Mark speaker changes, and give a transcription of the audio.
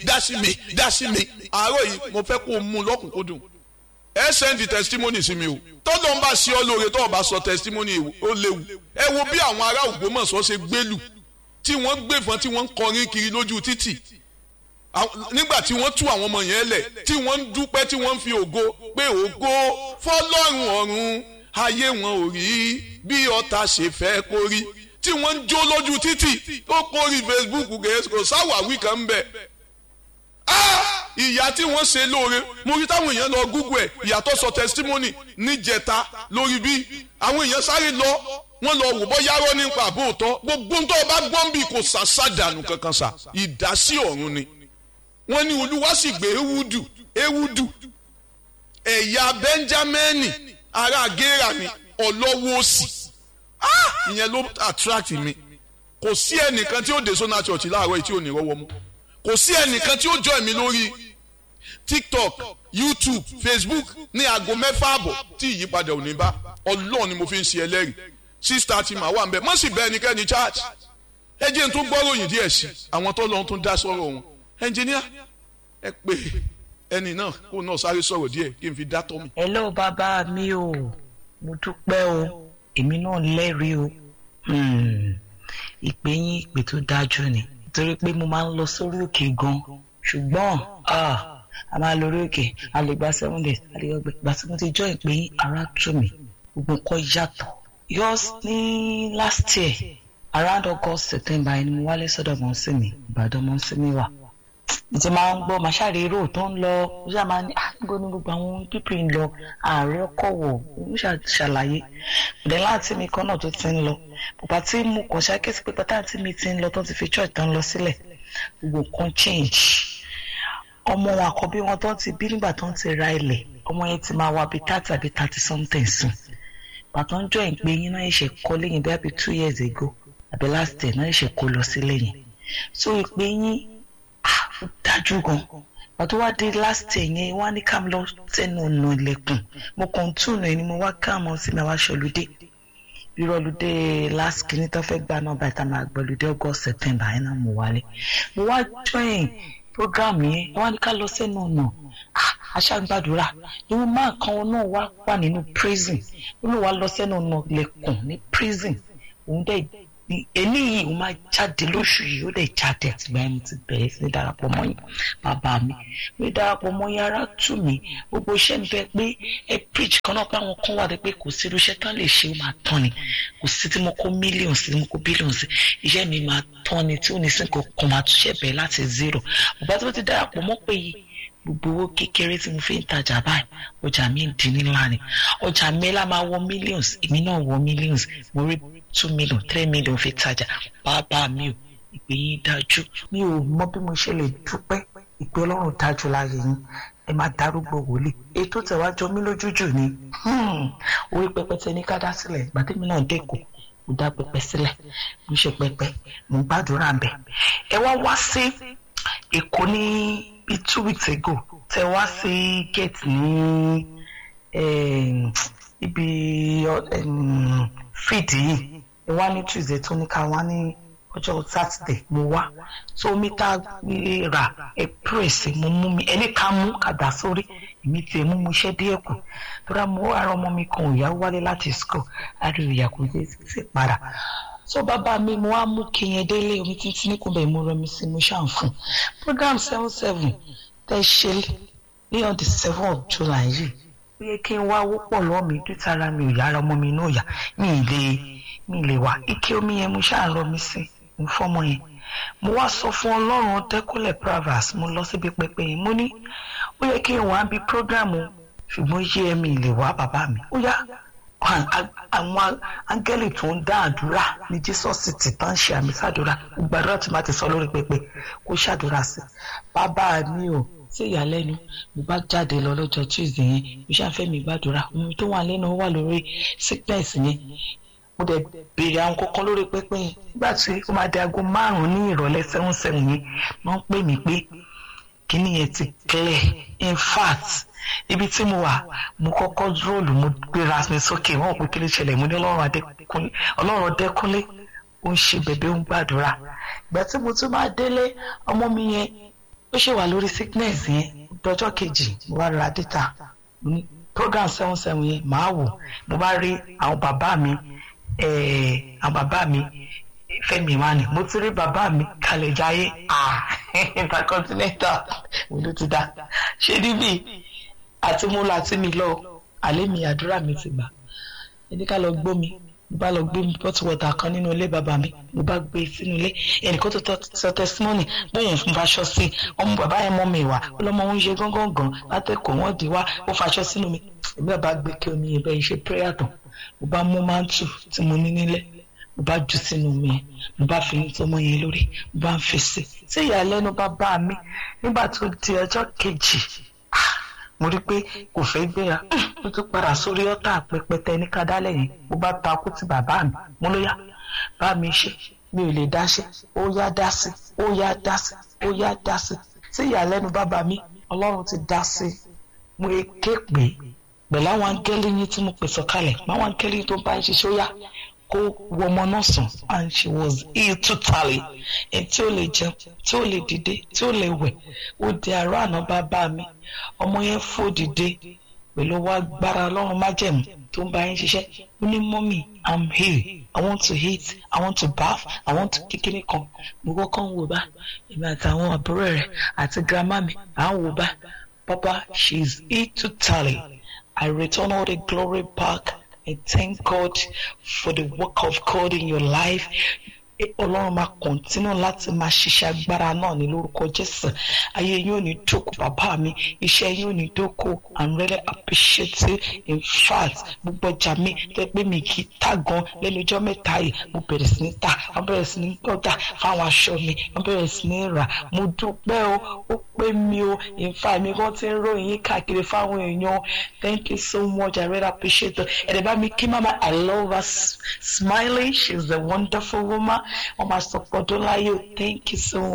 Speaker 1: dá sí mi dá sí mi àárọ̀ yìí mo fẹ́ kó o mú lọ́kùnkúndùn ẹ sẹ́ndì testimony sí mi o tọ́lọ́ ń bá sí ọ lóore tó o bá sọ testimony ó léwu ẹ wo bí àwọn ará Ògbómọ̀ṣọ́ ṣe gbélù tí wọ́n gbẹ̀fọ́n tí wọ́n ń kọrin kiri lójú títì nígbà tí wọ́n tú àwọn ọmọ yẹn lẹ̀ tí wọ́n ń dúpẹ́ tí wọ́n ń fi ògo pé ògo fọlọ́run ọ̀run ayé wọn ò rí bí ọ̀tá ṣe fẹ́ kó rí tí wọ́n ń jó lójú títì ó kórì Facebook kò sáwàwí kan ń bẹ̀ ìyá tí wọ́n ṣe lóore mo rí táwọn èèyàn lọ Google ẹ̀ ìyàtọ̀ sọ testimony níjẹta lórí bí àwọn èèyàn sáré lọ wọ́n lọ wò bọ́ yárọ́ nípa àbóòtọ́ gbogbo ń tọ́ bá gbọ́n bí kò sàṣàdànù kankan sà ìdásí ọ̀run ni wọ́n ní olúwa sì gbé ewúdù ewúdù ẹ̀yà bẹ́ńjámẹ́nì ará gẹ́rà ni ọlọ́wọ́ òsì ìyẹn ló attract mi kò sí ẹnìkan tí ó dé sọ́nà church láàárọ̀ yìí tí ò ní rọ́wọ́ mú kò sí ẹnìkan tí ó join mi lórí tiktok youtube facebook ní aago mẹ́fà àbọ̀ tí ìyípadà ò ní bá ọlọ́run ni mo fi ń ṣe ẹlẹ́rìí sísítà tí màá wà ń bẹ̀ mọ́ sì bẹ́ẹ̀ ẹnikẹ́ni church ẹ jẹ́ n tún gbọ́ròyìn díẹ̀ sí àwọn tó lọ́n tún dá sọ́rọ̀ wọn ẹnjìníà ẹ pé ẹni náà kó náà sáré sọ̀rọ̀ díẹ̀ kí n fi dá tọ́ mi.
Speaker 2: hello bàbá mi o mo dúpẹ́ o èmi náà lẹ́rìí o ìpè yín ìpè tó dájú ni nítorí pé mo máa ń lọ sórí òkè gan ṣùgbọ́n a máa lórí òkè a lè gba seven days a lè gbẹ gbà tí mo ti jọ ìpè yín ara tù mí gbogbo nǹkan yàtọ̀ yours ní last year around August September ẹni mo wálé sọ́dọ̀ mọ́ sí mi Ìbàdàn mọ́ sí mi wà mo ti máa ń gbọ́ màṣáre èrò tó ń lọ ó ṣáà máa ní àgbo ní gbogbo àwọn pípì ń lọ ààrẹ ọkọ̀ wọ̀ ó ṣàlàyé ìdẹ́ láti mi kan náà tó ti ń lọ bàbá tí mo kàn ṣàkíyèsí pé pátá tí mi ti ń lọ tó ti fi church tán lọ sílẹ̀ gbogbo kan change ọmọ wọn àkọ́bí wọn tó ti bí nígbà tó ń ti ra ilẹ̀ ọmọ yẹn ti máa wá bíi thirty àbí thirty something sùn bàtà ń jọ ìpè yín náà ṣe kọ́ lẹ́yìn bí i two years ago àbí last year náà ṣe kó lọ sí lẹ́yìn so ìpè yín ó dájú gan pàtó wá dé last year yẹn wá ní ká lọ sẹ́nu ọ̀nà ilẹ̀kùn mo kàn túnú ẹni mo wá káàmọ́ sí mi àwa ṣọlùdé irọ́lùdé last kìíní tó fẹ́ gbà náà báyìí tá máa gbọ́lùdé august september yẹn náà mo wálé mo wá join program yẹn wá ní ká lọ sẹ́nu ọ̀nà aṣágbàdúrà ìwọ máa kan náà wá wà nínú prison ó ní wàá lọ sẹ́nu ọ̀nà ilẹ̀kùn ní prison òun dẹ̀ eléyìí ó máa jáde lóṣù yìí ó lè jáde àtìgbà yẹn mo ti bẹ̀rẹ̀ sí darapọ̀ mọ́ yín bàbá mi mi darapọ̀ mọ́ yín ara tù mí gbogbo iṣẹ́ mi bẹ́ẹ̀ pé ẹ preach kan náà pé àwọn kan wà pé kò sí irúṣẹ́ tán lè ṣe ó máa tán ni kò sí tí mo kó mílíọ̀nù sí tí mo kó bílíọ̀nù sí iṣẹ́ mi máa tán ni tí ò ní sí nǹkan kan máa túnṣe bẹ̀rẹ̀ láti zero bàbá tí mo ti darapọ̀ mọ́ pé yìí gbogbo owó kékeré tí mo fi ń tajà báyìí ọjà mi ń di ńlá ni ọjà mi lá máa wọ millions èmi náà wọ millions mo rí two million three million fi tajà bàbá mi ò ìpè yín dájú mi ò mọ bí mo ṣe lè dúpẹ́ ìpè ọlọ́run dájú láàyè yín ẹ máa darúgbó wòlíì ètò tẹ̀wájọ mi lójújù ni orí pẹpẹ tẹ ní ká dá sílẹ̀ gbàdémi náà dẹ́kun mo dá pẹpẹ sílẹ̀ mo ṣe pẹpẹ mo gbàdúrà bẹ̀ ẹ wá wá sí èkó ní bíi two weeks ago tẹ wá sí gate ní ibi fídì yìí ẹ wá ní tuesday tó ní ká wá ní ọjọ́ saturday mo wá tó omi tá a rà ẹ pírèsì mo mú mi ẹni ká mú kàdá sórí èmi tiẹ̀ mú mu iṣẹ́ díẹ̀ kù tóra mo ara ọmọ mi kan òyà wálé láti school láti ìyà kò dé sí para so bàbá mi mo wá mú kí yẹn délé omi títí ní kúbẹ̀ mo rẹ mi sí mo ṣàn fún program seven seven tẹ ṣe ní on the seven of july yìí ó yẹ kí n wá wọ́pọ̀ lọ́ọ́ mi dútara mi ò yára ọmọ mi náà yá mi ì lè mi ì lè wá ike omi yẹn mo ṣáà rọ mi sí mo fọ́mọ yẹn mo wá sọ fún ọlọ́run dẹ́kúnlẹ̀ pravas mo lọ síbi pẹpẹ yẹn mo ní ó yẹ kí n wá bí prógrámù ṣùgbọ́n yé ẹ̀mí lè wá bàbá mi ó yá àwọn áńgẹ́lì tó ń dá àdúrà ní jésùsì tí tán ṣe àmì sàdúrà gbàdúrà tí máa ti sọ lórí pẹpẹ kó ṣàdúrà sí bàbá mi ò sí ìyàlẹ́nu mo bá jáde lọ lọ́jọ́ tuesday yẹn mo ṣàfẹ́ mi gbàdúrà ohun tó wà lẹ́nu wà lórí sickness yẹn mo dẹ̀ béèrè àwọn kankan lórí pẹpẹ yẹn nígbà tí ó máa di aago márùn-ún ní ìrọ̀lẹ́ seven seven yẹn wọ́n pè mí pé kíní yẹn ti clear in fact ibi tí mo wà mo kọ́kọ́ róòlù mo gbéra mi sókè wọ́n pé kí ló ṣẹlẹ̀ mo ní ọlọ́run ọdẹ́kúnlé ó ń ṣe bẹ̀bẹ̀ ó ń gbàdúrà ìgbà tí mo tún máa délé ọmọ mi yẹn ó ṣe wà lórí sickness yẹn dọjọ́ kejì mo bá ra data mo ní program seven seven yẹn màá wò mo bá rí àwọn bàbá mi eh, àwọn bàbá mi Fẹ́mi Emmanuel mo ti rí bàbá mi kalẹ̀ jayé ah intercontinental mo ló ti dá ṣé níbí àti mo là tí mi lọ àlẹ́ mi àdúrà mi ti gbà ẹni ká lọ gbó mi mo bá lọ gbé bottle water kan nínú ilé bàbá mi mo bá gbé sínú ilé ẹnìkan tó tọ sọ testimony bóun fún faṣọ sí ọmọ bàbá yẹn mọ mi wá ọlọmọ òun ṣe gángan gan látẹkọọ wọn di wá ó faṣọ sínú mi èmi bàbá gbé kí omi yẹn bẹ́ẹ̀ ṣe prayer tán mo bá mú mántù tí mo ní nílẹ̀ mo bá jù sínú omi yẹn mo bá fi tọmọ yẹn lórí mo bá ń fèsì tí ìyàlẹ́nu bá bá mi nígbà tó di ọjọ́ kejì mo rí i pé kò fẹ́ gbéra mo tún padà sórí ọ́tà pẹpẹtẹ ní kádálẹ̀ yẹn mo bá takú ti bàbá mi mo ló yá bá mi ṣe mi ò lè dá ṣe ó yá dá sí ó yá dá sí ó yá dá sí tí ìyàlẹ́nu bàbá mi ọlọ́run ti dá sí mo ké pé pẹ̀lú àwọn angẹ́lì yín tí mo pè sọ̀kalẹ̀ àwọn angẹ́lì yín tó bá ń ṣiṣẹ́ ó yá kó wọ ọmọ náà sùn and she was ill totally ẹ̀ tí ó lè jẹun tí ó lè dìde tí ó lè wẹ̀ ó di àárọ̀ àná bàbá mi ọmọ yẹn fò dìde pẹ̀lú wá gbára ọlọ́run májẹ̀mú tó ń bá yín ṣiṣẹ́ ó ní mọ́mì i'm here i want to eat i want to bath i want to kékeré kan mo kọ́kọ́ ń wò bá èmi àtàwọn àbúrò rẹ̀ àti grandma mi à ń wò bá papa she is ill totally i return all the glory back I thank God for the work of God in your life. Ọlọ́run máa kọ̀ntínú láti máa ṣiṣẹ́ agbára náà ní lórúkọ Jésù. Ayé yóò ní dókò bàbá mi, iṣẹ́ yóò ní dókò. I'm really appreciate you. In fact, gbogbo ọjà mi tẹ́ pé mi kì í tà gan lẹ́nu ọjọ́ mẹ́ta yìí. Mo bẹ̀rẹ̀ sí ní tà, wọ́n bẹ̀rẹ̀ sí ní gbọ́dà fáwọn aṣọ mi, wọ́n bẹ̀rẹ̀ sí ní rà. Mo dúpẹ́ o, ó pé mi o. In fact, mi kàn ti ń ròyìn yín káàkiri fáwọn èèyàn. Thank you so much. I really appreciate it. Ẹ̀rẹ̀ bá mi kí mama, I love her smiling. She's a wonderful woman. Ọmọ àsọpọ̀ Dọ́láyò, thank you so much.